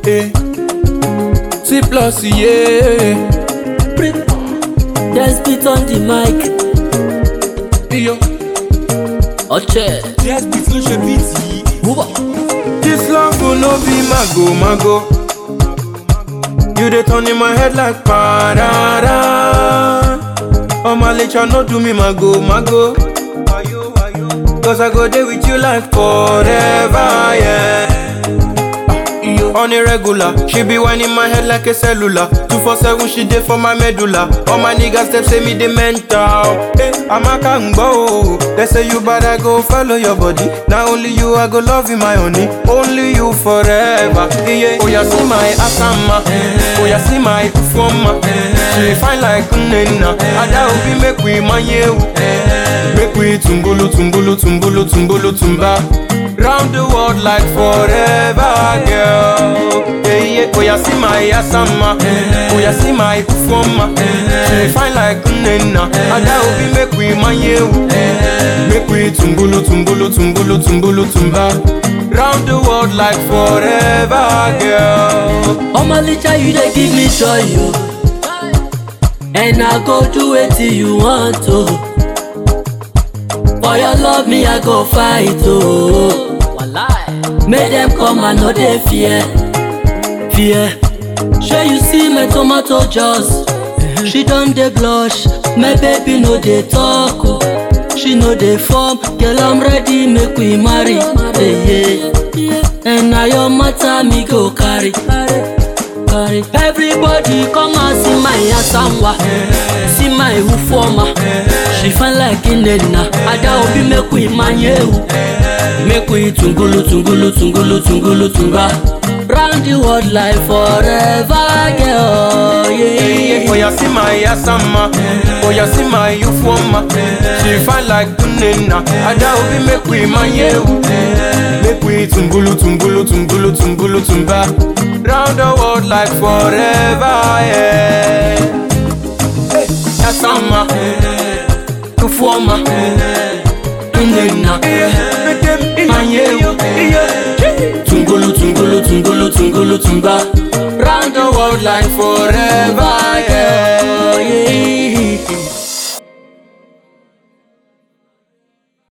eh. C plus, yeah. Just beat on the mic. Yo. Oche. Yes, beat ló ṣe bíìtì. Booba. This love will no be mago, mago. You dey turn in my head like parada. Oh my nature no do me mago, mago. Cause I go there with you like forever, yeah. On a regular, she be whining my head like a cellular. Two for seven, she dey for my medulla. All my niggas them say me the mental. Hey, I'm a kango. They say you better go follow your body. Now only you I go love you my honey. Only you forever. Yeah. Oh yeah, see my asama. Oh yeah, see my performer. She fine like nena. Ada obi make we manye. Make we tumbulu tumbulu tumbulu tumbulu tumba. Round the world like forever, girl. Yeah, yeah. Oh, yeah, see my asama. Oh, yeah, see my performer. She fine like nena. And that will be make we my Make we tumbulu, tumbulu, tumbulu, tumbulu, tumba. Round the world like forever, girl. Oh my licha, you dey give me joy, yo. And I go do it till you want to. For your love, me I go fight, oh. Make them come and no dey fear, fear. Sure you see my tomato juice. She done dey blush, my baby no dey talk, oh. She no dey form, girl I'm ready, make we marry, yeah, yeah. And now your matter me go carry. carry. Everybody come and see my asamwa, see my ufoma. She fine like Inena, Ada obi make we manyewu, make we tungulu tungulu tungulu tungulu tunga. Round the world like forever, girl. Yeah. Oh, yeah, see my asama. Oh, yeah, see my ufoma. She fine like nena. Ada obi make we manye. Make we tumbulu tumbulu tumbulu tumbulu tumba. Round the world like forever, yeah. Hey, asama. Ufoma. Inena, Make them manye. Tungulu tungulu tungulu tungulu tumba. Round the world like forever, yeah. yeah.